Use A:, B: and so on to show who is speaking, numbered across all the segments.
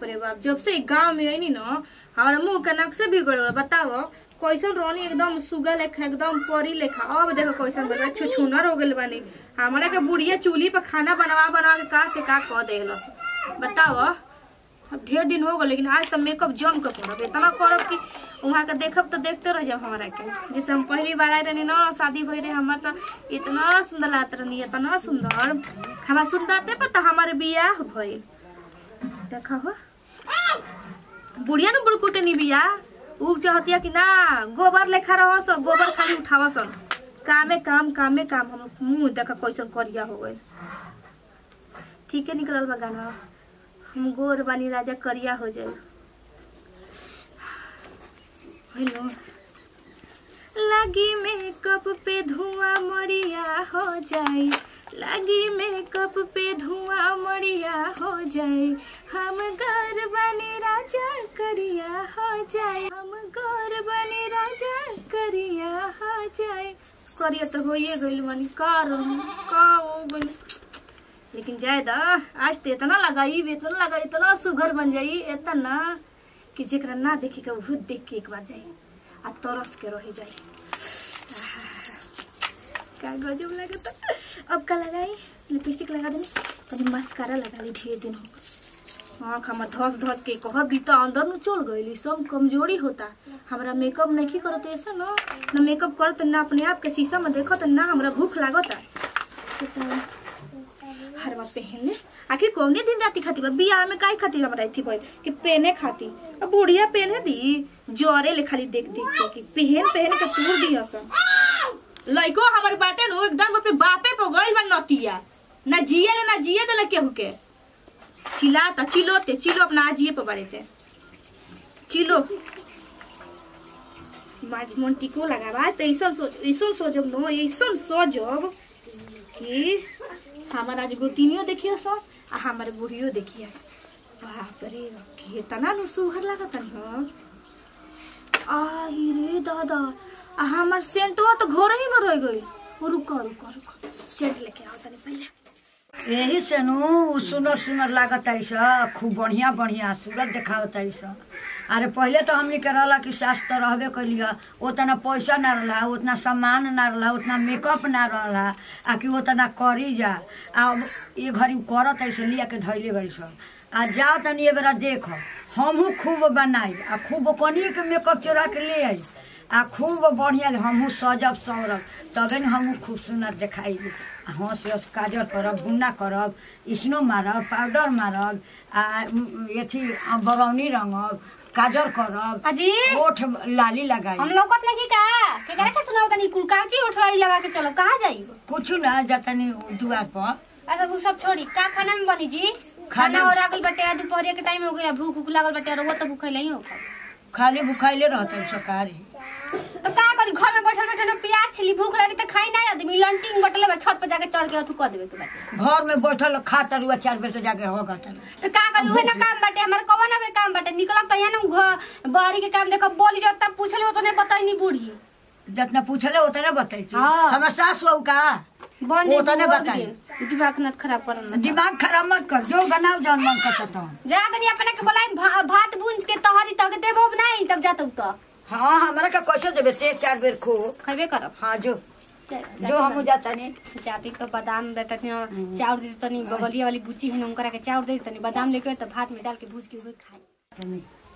A: बाप रे बाप जब से गांव में आईनी ना हमारा मुंह के नक से बिगड़ गल बताओ कैसन रहनी एकदम सुगा लेखा एकदम परी लेखा अब देखो कैसन बन छुछुनर हो गइल बानी हमारा के बुढ़िया चूल्ही पर खाना बनवा बनवा के का से का कह देहलस बताओ अब ढेर दिन हो गए लेकिन आज तक मेकअप जम के करब इतना करब कि वहाँ के देखब तो देखते रह जाब हमारा के जैसे हम पहली बार आए रहनी ना शादी भई रहे हमार तो इतना सुंदर लागत रहनी इतना सुंदर हमार सुंदरते पर तो हमारे बियाह भइल देखा हो बुढ़िया न बुड़कुटे नी बिया उ चाहतिया कि ना गोबर लेखा रहो सब गोबर खाली उठावा सब कामे काम कामे काम हम मुंह देखा कैसन करिया हो गए ठीक है निकलल बा गाना हम गोर बानी राजा करिया हो जाए हेलो लगी मेकअप पे धुआं मरिया हो जाए लगी मेकअप पे धुआं मरिया हो जाए हम गोर बनी राजा करिया हो जाए हम गोर बनी राजा करिया हो जाए करिया तो होइए गइल बनी का रहूं का हो गइल लेकिन जाए दा आज तो इतना लगाई इतना लगा इतना सुघर बन जाई इतना कि जेकरा ना देखी के वो देख के एक बार जाई आ तरस के रह जाई का गजब लगता अब का लगाई लिपस्टिक लगा देनी तनी मस्कारा लगा ली ढेर दिन हो गए। आँख हमर धस धस के कह बीता अंदर न चल गई सब कमजोरी होता हमरा मेकअप नहीं करत ऐसा ना ना मेकअप करत ना अपने आप के शीशा में देखत ना हमरा भूख लागता हरवा पहन ले आखिर कौने दिन राती खाती बा बियाह में काहे खातिर हमरा थी भाई कि पहने खाती अब बुढ़िया पहने दी जरे ले खाली देख देख के कि पहन पहन के तूर दी हसन लइको हमर बाटे नु एकदम अपने बापे पे गइल बा नतिया ना जिए ले ना जिए देले केहू के चिल्ला त चिल्लोते चिल्लो अपना आजिए पे बारे थे चिल्लो माज मन टिको लगावा त ऐसन सोच ऐसन सोचब नो ऐसन सोचब कि हमार आज गोतिनियो देखियो सो आ हमार बुढ़ियो देखिए बाप रे कितना नु सुहर लागत न आई रे दादा आ हमार सेंटवा तो घर ही में रह गई रुको रुको रुको सेंट लेके आओ तनी पहले
B: यही से नु उ सुनर सुनर लागत है खूब बढ़िया बढ़िया सूरत देखावत है अरे पहले तो हमनी के रहला कि सास तो रहबे कैलिया उतना पैसा ना रहला उतना सामान ना रहला उतना मेकअप ना रहला आ कि उतना करी जा आ अब ये घड़ी करत ऐसे लिया के धैले बड़ी सब आ जाओ तनी ये बेरा देख हमहू खूब बनाई आ खूब कनिए के मेकअप चोरा के ले आई आ खूब बढ़िया हमहू सजब सवरब तबे न हमहू खूब सुंदर देखाई हंस हंस काजल करब बुन्ना करब स्नो मारब पाउडर मारब आ म, अथी अ, बरौनी रंगब काजल करब
C: अजी
B: ओठ लाली लगाई
C: हम लौकत नहीं का केकरा के सुनाओ तनी कुल काची उठवाई लगा के चलो कहाँ जाई
B: कुछ ना जतनी दुआर पर
C: अच्छा वो सब छोड़ी का खाना में बनी जी खाना
B: खाना-
C: और आगल बटे आ दोपहर के टाइम हो गया भूख उख लागल बटे और वो तो भूख नहीं हो
B: खाली भुखाइले रहते सरकारी
C: तो का करी घर में बैठल बैठल प्याज छिली भूख लगी तो खाई ना आदमी लंटिंग बटले बा छत पर जाके चढ़ के अथु कर देवे के बाटे
B: घर में बैठल खा तरुआ चार बेर से जाके होगा तन
C: तो का करी उहे ना काम बाटे हमारे कवन में काम बाटे निकलब तो यहाँ ना बहरी के काम देखो बोली जब तब पूछले हो तो नहीं बताई नहीं बूढ़ी
B: जितना पूछले उतने बताई
C: हाँ।
B: हमार सास बहू का
C: बन
B: वो तो नहीं बताई।
C: दिमाग न खराब करन
B: दिमाग खराब मत कर जो बनाओ जौन मन करता तो
C: जा तनी अपने के बोलाई भा, भात बूंज के तहरी तक देबो नहीं तब जातौ तो
B: हाँ हमरा का कैसे देवे ते चार बेर खो
C: खबे करब
B: हाँ जो
C: जा-
B: जो हम जाता नहीं
C: जाती तो बादाम देता थी चाउर दे तनी बगलिया वाली बुच्ची है ना उनकरा के चाउर दे तनी बादाम लेके तो भात में डाल के भूज के हुए खाए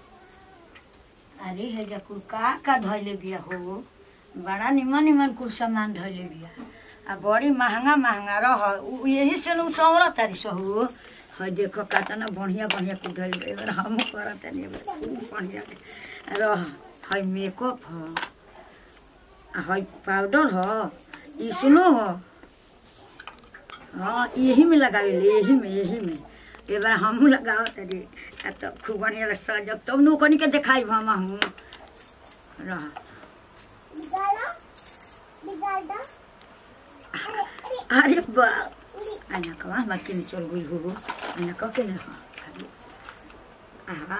B: अरे हे जा कुल का का धैले बिया हो बड़ा निमन निमन कुल सामान धैले बिया आ बड़ी महंगा महंगा रह उ यही से नु सौरा तारी सहु है देखो कातना बढ़िया बढ़िया कुल धैले बिया एबार हम करत नहीं एबार खूब बढ़िया रह है मेकअप ह आ है पाउडर ह ई सुनो ह हाँ यही में लगावेले यही में यही में एक बार हमहूँ लगाओ तरी आ तो खूब बढ़िया सजब तब न ओकनी के देखाई हम हमहूँ रह अरे बा आना कवा हमार के चल गई हो आना कह के ना खाली आहा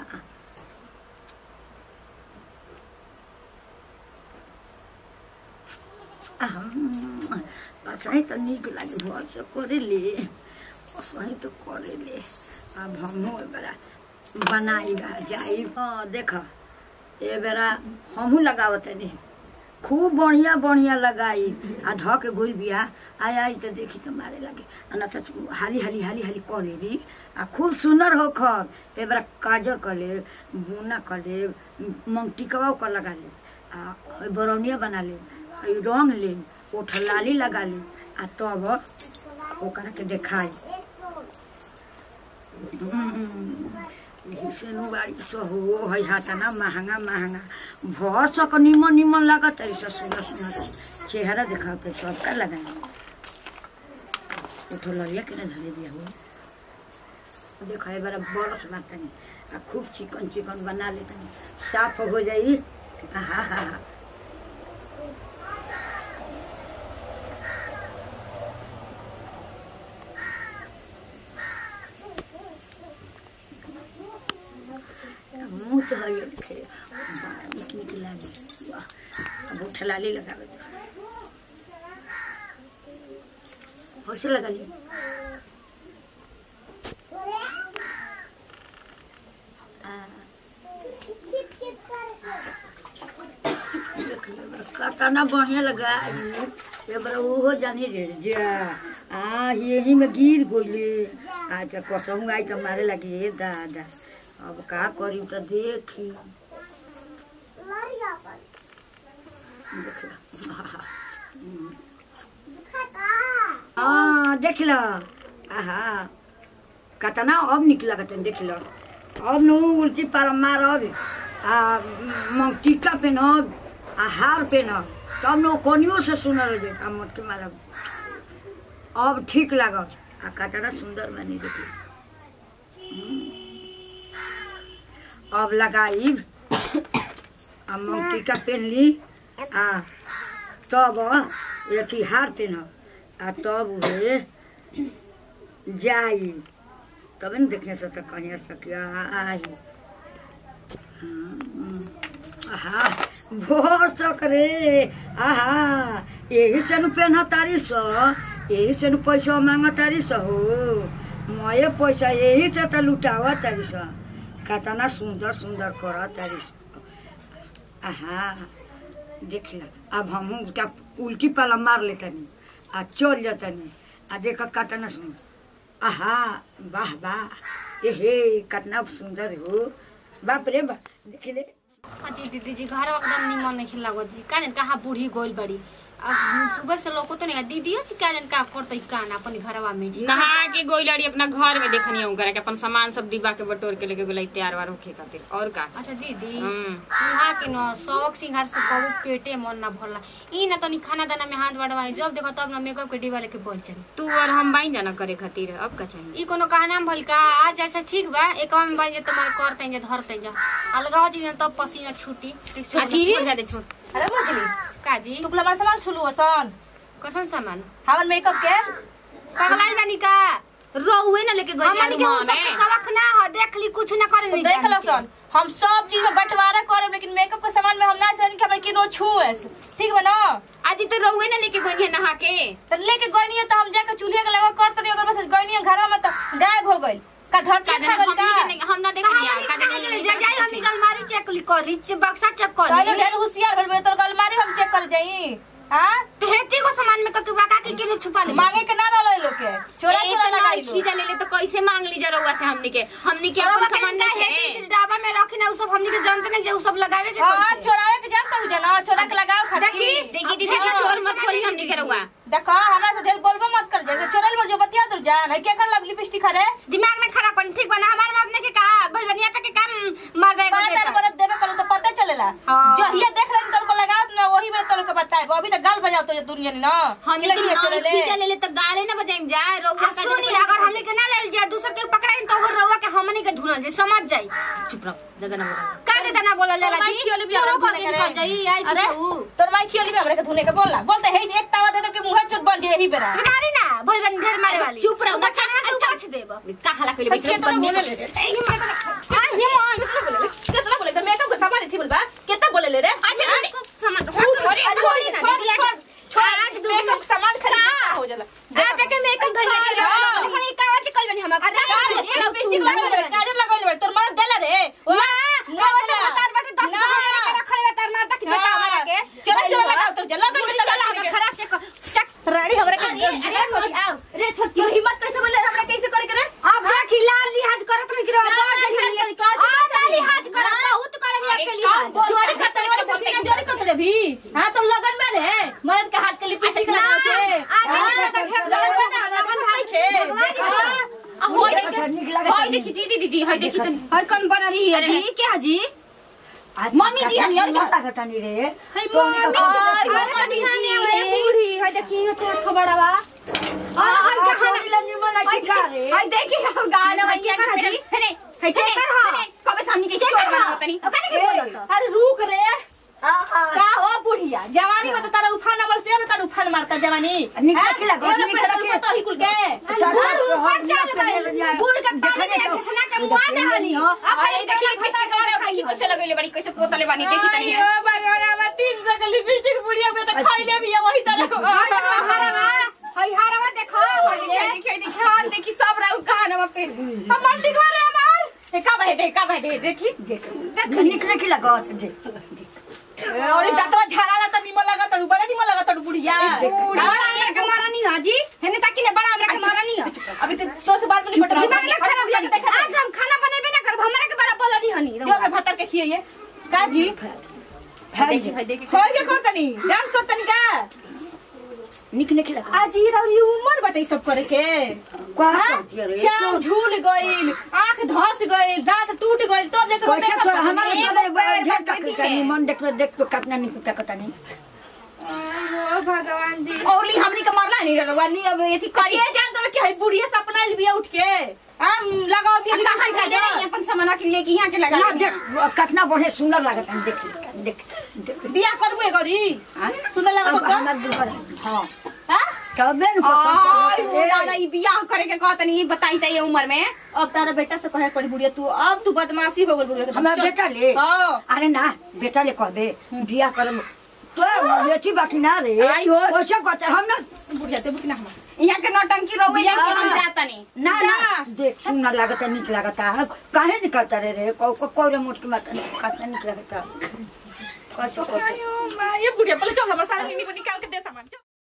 B: असही त निक लागि भर से करेले असही त करेले अब हमहु बड़ा बनाई बा जाई हाँ देख ए बेरा हमहू लगावत नहीं खूब बढ़िया बढ़िया लगाई आ ध के घुल बिया आय आई तो देखी तो मारे लगे आ ना तो हाली हाली हाली हाली कह लेबी आ खूब सुंदर हो खब ए बेरा काजर कर ले बुना कर ले मंगटिकवा कर लगा ले आ हई बरौनिया बना ले हई रंग ले ओठ लाली लगा ले आ तब ओकरा के देखाई सेनु बाड़ी सहो है हाथ ना महंगा महंगा भर सक निमन निमन लागत है सब सुंदर सुंदर चेहरा दिखाते सबका लगाए उठो लड़िया के ना धरे दिया हो देखो एक बार बरस बाटनी आ खूब चिकन चिकन बना लेतनी साफ हो जाई हा हा हा मुँह तो हरियर दिखे बड़ा निक निक लागे वाह अब उठलाली लगावे होश लगा ली काना बढ़िया लगा ये बड़ा ओहो जानी रे जा आ यही में गिर गोले अच्छा कसहूँ आई तो मारे लगी हे दादा अब का करी तो देखी हाँ देख लो आहा कतना अब निक लगत है देख लो अब नु उल्टी पार मारब आ मंग टीका पहनब आ हार पहनब तब नु कोनियो से सुनल जे आ मत के मारब अब ठीक लागत आ कतना सुंदर बनी देखी अब लगाइब आ मंग टीका पहन ली आ तब अथी हार पहनब आ तब उहे जाई तबे न देखने से तो कहीं सकिया आई आहा भोर सक रे आहा यही से न पेन तारी स यही से न पैसा मांग तारी स हो मये पैसा यही से तो लुटावा तारी स कतना सुंदर सुंदर कर तारी स आहा देख ला अब हमहू क्या उल्टी पाला मार लेतनी आ चल जतनी आ देख कतना सुंदर आहा वाह वाह ए हे कितना सुंदर हो बाप रे बाप देख ले
C: जी दीदी जी घर एकदम निमन नहीं लागत जी का कहाँ बूढ़ी गोल बड़ी अब सुबह से लोग तो नहीं दीदी जी का का करते कान अपन घरवा में
D: नहा के गोई लड़ी अपना घर में देखनी हूँ करे के अपन सामान सब डिब्बा के बटोर के लेके गोलाई तैयार वार होखे खातिर और का
C: अच्छा दीदी
D: हम्म।
C: वहाँ के न शौक सिंगार से कबू पेटे मन ना भरला ई ना तनी खाना दाना में हाथ बढ़वाई जब देखो तब ना मेकअप के डिब्बा लेके बढ़ चली
D: तू और हम बाई जाना करे खातिर अब का चाहिए
C: ई कोनो कहना भल का आज ऐसा ठीक बा एक में बाई जे तुम्हारे करते जे धरते जा अलगा हो जी तब पसीना छूटी
D: अच्छा, छोड़ जा दे छोड़
A: अरे मछली
C: का जी
A: तू हमारा सामान छुलू असन
C: कसन सामान
A: हमार मेकअप के
C: पगलाई बानी का
D: रोहुए ना लेके गई
C: हमन के उ सब के सबक ना हो देख ली कुछ ना करे नहीं
A: देख
C: जान
A: लो
C: के।
A: सन हम सब चीज में बंटवारा करब लेकिन मेकअप के सामान में हम ना चाहें कि हमारे किनो छुए ठीक बा ना
D: आज तो रोहुए ना लेके गई है नहा के
A: तो लेके गई तो हम जाके चूल्हे के लगा कर तो अगर बस गई घर में तो गायब हो गई का धरती
D: का
A: खा
D: जाने
A: गई
D: हमनी के
A: का
D: नहीं- हम ना देख
C: कहाँ
D: लिया
C: बनी
D: का
C: कहाँ
D: जाने
C: गेले? जा जाई हमनी के अलमारी चेक ली कर ली बक्सा चेक कर
A: कहलो
C: ली
A: ढेर होशियार भइल बे तोर अलमारी हम चेक कर जाई हां
C: हेती को सामान में कके बाका के केने छुपा ले
A: मांगे के ना रहल लोग के चोरा चोरा लगाई लो
D: खींचा ले ले तो कैसे मांग ली जरा से हमनी के हमनी के
C: अपन
D: अपन सामान
C: का
D: नहीं
C: हेती
D: है
C: डाबा में रखी ना उ सब हमनी के जानते नहीं जे उ सब लगावे के
A: हां
C: कैसे
A: चोरावे के जानता हूं जना चोरा के लगाओ खातिर
C: देखी,
D: देखी दीदी जी चोर मत खोली हमनी के रहुआ
A: देखो हमरा से ढेर बोलबो मत कर जैसे चोरल पर जो बतिया दूर जान है के कर लग लिपस्टिक खरे
C: दिमाग में खराब पन ठीक बना हमार मत ने के का भलवनिया पे के काम मार देगा
A: बात
C: देता
A: बरत देवे करो तो पता चलेला
C: हाँ।
A: जो ये देख लेन तो लगात ना वही में तो के बताए अभी तो गाल बजाओ तो ये दुनिया ने ना
D: हम
A: कि लगी
D: लेकिन
A: चले ले
D: खींचा ले ले तो गाले ना बजाएं जाए रहुआ
C: आ सुनी अगर हमनी के ना लेल जाए दूसर के पकड़ाई तो ओकर रउआ के हमनी के ढूंढल जे समझ जाई
D: चुप रहो ज्यादा ना बोलो
C: का देता ना बोलल जाला
A: माई
C: जी
A: खियोली भी हमरा
C: तोरो
A: धुने
C: कर
A: करे
C: जाई आई
A: अरे
C: कुछ
A: तोर माई खियोली भी हमरा के धुने के बोला बोलते है एक तावा दे दे के मुंह चोट बन जाए यही बेरा
C: हमारी ना भलवन ढेर मारे वाली
D: चुप रहो।
C: बच्चा से उकाच देब
D: का हला के लिए
A: कितना
D: बंद
A: बोले ले ए ये मार आ ये मार कितना बोले ले कितना बोले तो मेकअप का सामान थी बोलबा कितना बोले ले रे
C: अच्छा सामान हट छोड़ी ना दीदी
A: छोड़ छोड़ आज मेकअप का सामान खरीद हो जाला
C: आप के मेकअप भइल
A: हाँ।
C: देखो ई कावा से कल बनी हम
A: काजल लगाइले बा, काजल लगाइले बा, तोर मर्द देला
E: हाय देखी तनी हाय कौन बना रही है जी क्या जी मम्मी जी हनी और क्या
B: लागत नहीं रे
A: हाय
B: तो
A: मम्मी
E: हाय मम्मी जी है बूढ़ी हाय देखी हो तो थो बड़ा बा हाय हाय
B: आ,
E: कहां
B: छोड़ी ला निमन लगी का रे
E: हाय देखी हम गाना भैया के मेरे हेने हाय के कबे सामने के चोर बना तनी
B: कने के बोलत
A: अरे रुक रे
B: आ आ
A: का हो बुढ़िया जवानी में तो तारा उफान नंबर से में तारा उफान मारता जवानी
B: निक
A: हैं?
B: निकला गो,
A: एने
B: निक
A: पेट्रोल
B: निकला।
A: पता ही कुल के
E: बूढ़ ऊपर चल गई बूढ़ के पानी में अच्छे से ना के मुआ दे हली हो अब
D: अरे देखी फैसा कर देखी कैसे लगेले बड़ी कैसे पोतले बानी देखी तनी है
A: अयो भगवान अब तीन सौ के लिपस्टिक बुढ़िया में तो खइले भी है वही तरह
E: हाय हारवा देखो
D: देखी देखी देखी हां देखी सब राउत कहां में पे
A: हम मल्टी घर है हमार
D: ए का बहे दे का बहे दे देखी
B: देख निक निक लागत देख
A: और दांतवा झाड़ाला तो निमन लगा तड़ू बड़ा निमन लगा तड़ू बुढ़िया
E: बड़ा हमरा के मारा नहीं हाजी हेने ताकि ने बड़ा हमरा के मारा नहीं हो
A: अभी तो तो से बात में नहीं पट
E: दिमाग ना खराब कर आज हम खाना बनेबे ना करब हमरा के बड़ा बोला दी हनी
A: जो अपने भतर के खिए का जी
D: देखी हाय देखी
A: होय के करतनी डांस करतनी का
B: निक निक लागत
A: आज ही रही उम्र बटे सब करे के
B: का
A: हाँ?
B: करती रे
A: चाव झूल गइल आंख धस गइल दांत टूट गइल तब लेकर
B: कैसे तो हमारे
E: एक
B: तोरे
E: पैर
B: ढेर
E: पकड़
B: तक
E: के।
B: निमन देख देख तो कितना निक तक नहीं
A: ओ भगवान जी
D: औली हमनी के मरला नहीं रहलवा नहीं अब एथी करी
A: ये जान तो कि है बुढ़िया सपना लिया उठ के हम लगाओ दिए
D: कहां का जे नहीं अपन सामान के लेके यहां के लगा
B: ना देख कितना बढ़िया सुंदर लागत है देख देख देख
A: बियाह करबे गरी
B: हाँ?
A: सुन लगा
B: अब
A: तो
B: हमार दुबर हां
A: हां
B: तबे न
D: आय
B: पसंद
D: हो दादा ई बियाह करे के कहतनी ई बताई त ये उम्र में
A: अब तारा बेटा से कहे पड़ी बुढ़िया तू अब तू बदमाशी हो गल बुढ़िया
B: हमार बेटा ले
A: हां
B: अरे ना बेटा ले कहबे बिया करम तो बेटी बाकी ना रे
D: आई हो।
B: कैसे कहते हम ना
A: बुढ़िया ते बुकना हम
D: यहाँ के नौटंकी रोवे
A: बियाह
D: लेके हम
B: हाँ।
D: जातनी
B: ना ना
A: ना।
B: देख सुंदर लागत है निक लागत है काहे निकलता रे रे को को कोरे मोट के मत कितना निक लागत है कैसे कहते
A: आयो मां ये बुढ़िया पहले चल हमारे सारे निकाल के दे सामान